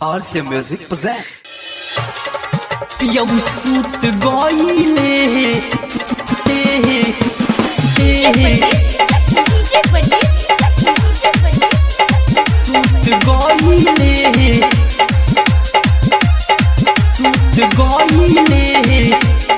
RC Music present. Eu escuto goile Escuto goile Escuto goile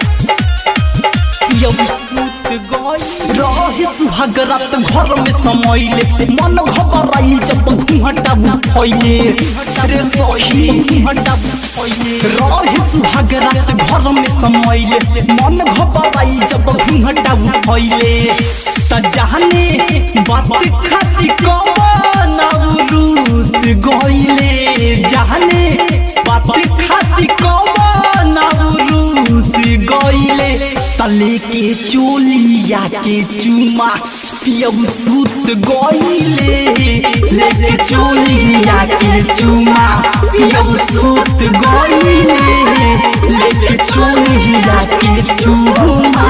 Eu escuto goile रहे सुहाग रात घर में समैले मन घबराई जब घुंघटा फैले रे सही घुंघटा फैले रहे सुहाग रात घर में समैले मन घबराई जब घुंघटा फैले त जाने बात खाती कवन रूस गइले जाने बात खाती कवन रूस गइले तले के चोलिया के चुमा पियऊ सूत गइले लेके चोलिया के चुमा पियऊ सूत गइले लेके चोलिया के चुमा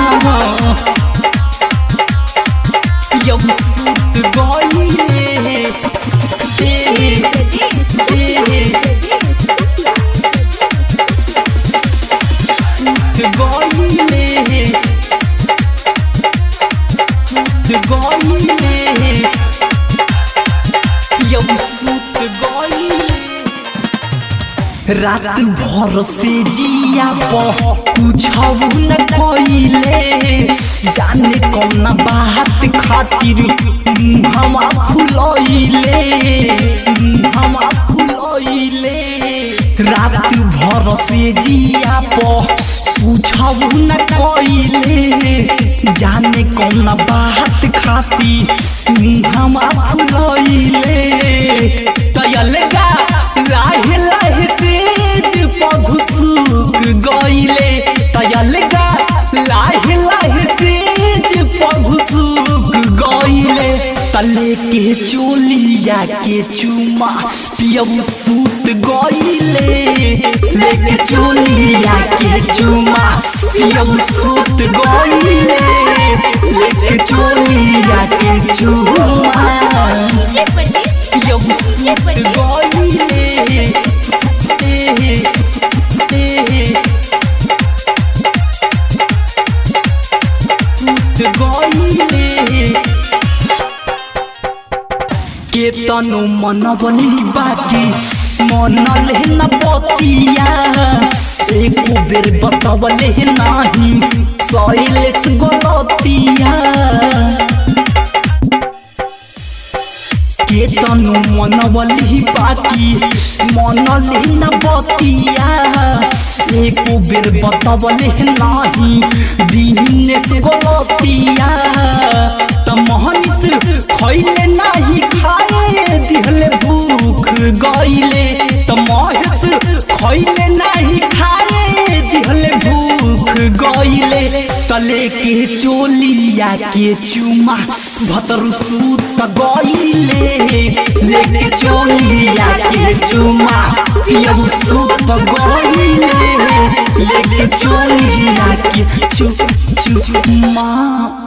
पियऊ सूत गइले ए, ए, सूत गइले सूत गइले पियऊ सूत गइले रात भर से जिया पूछौ न कइले जाने कौन बात खातिर हमा फुलइले हमा फुलइले रात भर से जिया पूछौ न कइले जाने कौन बात खातिर हमा फुलइले तयलगा लाहे लाहे तेज पघुसुक गइले तयलगा लाहे लाहे तेज पघुसुक गइले तले के चोलिया के चुमा पियऊ सूत गइले लेके चोलिया के चुमा पियऊ सूत गइले लेके चोलिया के चुमा पियऊ सूत गइले ए, ए, सूत गइले के तनु मन बनी बाकी मन लेन पतिया एक बेर बतवले नाही सैलेस गलतिया के तनु मन बली बाकी मन लेन बतिया एक बेर बतवले नाही दिनेश गलतिया त मोहनिस खैले नाही खाए दिहले भूख गइले त महेश खैले नाही खाए दिहले भूख गइले तले के चोलिया के चुमा भतरु सूत गइले लेके चोलिया के चुमा पियऊ सूत गइले लेके चोलिया के चु चुमा